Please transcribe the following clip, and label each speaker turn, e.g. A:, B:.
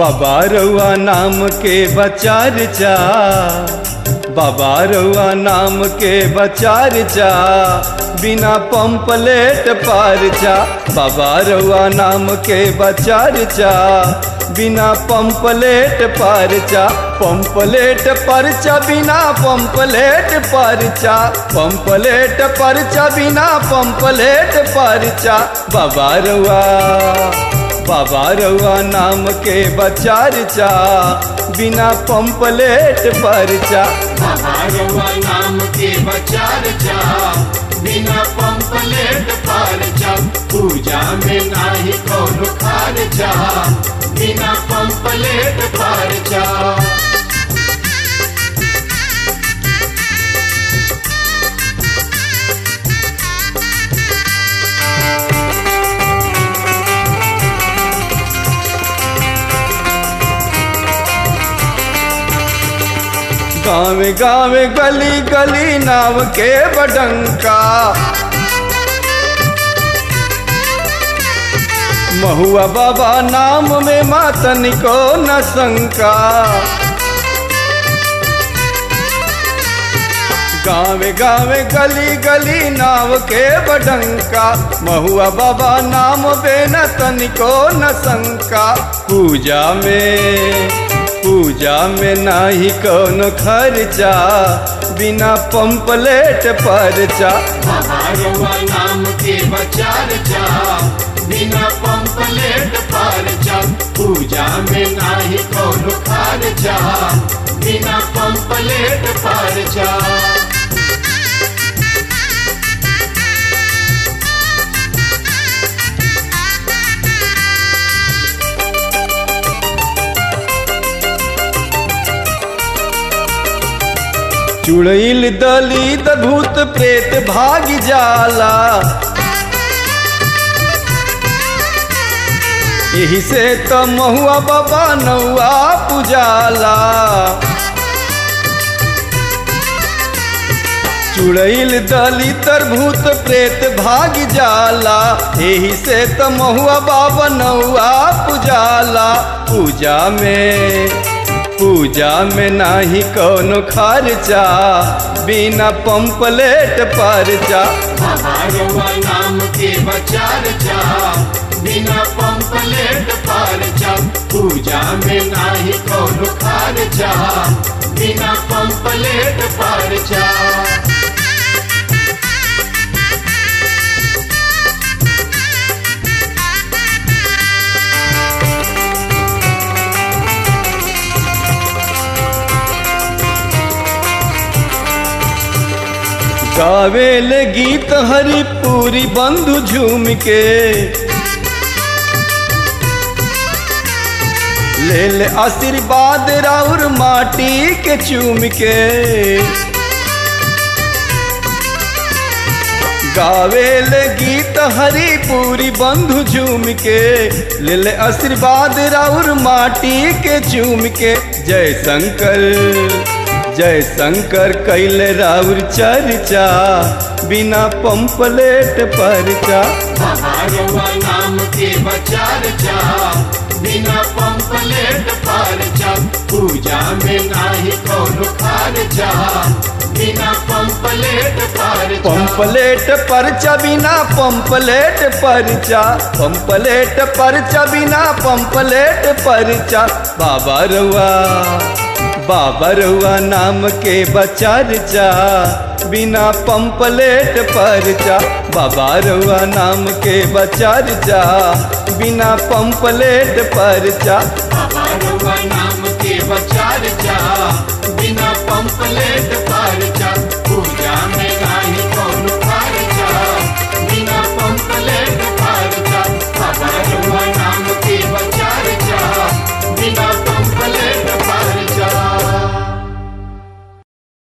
A: बाबा रउआ नाम के बचार चा बाबा रउआ नाम के बचार चा बिना पंपलेट पार चा बाबा रउआ नाम के बचार चा बिना पंपलेट परचा पंपलेट परचा बिना पंपलेट परचा पंपलेट परचा बिना पंपलेट परचा बाबा रउआ बाबा रउआ नाम के बचार चा बिना पंपलेट परचा
B: बाबा रउआ नाम के बचार जा बिना पंपलेट पार जा पूजा में नाही कौन खार जा बिना पंपलेट पार जा
A: गाँव गाँव गली गली नाव के बडंका महुआ बाबा नाम में मातन को न शंका गाँव गाँव गली गली नाव के बडंका महुआ बाबा नाम बेन तनिको न शंका पूजा में पूजा में नाही कौन खर्चा बिना पंपलेट परचा
B: बाबा रउआ नाम के बचार जा बिना पंपलेट पार जा पूजा में नाही कौन खार जा बिना पंपलेट पार जा
A: चुड़ैल दलित भूत प्रेत भाग जाला यही से तो महुआ बाबा नौआ पुजाला चुड़ैल दलित भूत प्रेत भाग जाला यही से तो महुआ बाबा नौआ पुजाला पूजा में पूजा में नाही कौनो खर्चा बिना पंपलेट परचा
B: बाबा रउआ नाम के बचार जा बिना पंपलेट पार जा पूजा में नाही कौन खार जा बिना पंपलेट पार जा
A: गावेल गीत हरि पूरी बंधु झूम के ले ले आशीर्वाद राउर माटी के चूम के गावेल गीत हरि पूरी बंधु झूम के ले ले आशीर्वाद राउर माटी के चूम के जय शंकर जय शंकर कैले राउर चर्चा बिना पंपलेट परचा
B: बाबा रउआ नाम के बचार जा बिना पंपलेट पार जा पूजा में नाही कौन खार जा बिना पंपलेट पार जा
A: पंपलेट परचा बिना पंपलेट परचा पंपलेट परचा बिना पंपलेट परचा बाबा रउआ बाबा रउआ नाम के बचार चा बिना पंपलेट परचा बाबा रउआ नाम के बचार चा बिना पंपलेट परचा
B: बाबा रउआ नाम के बचार जा बिना पंपलेट पार जा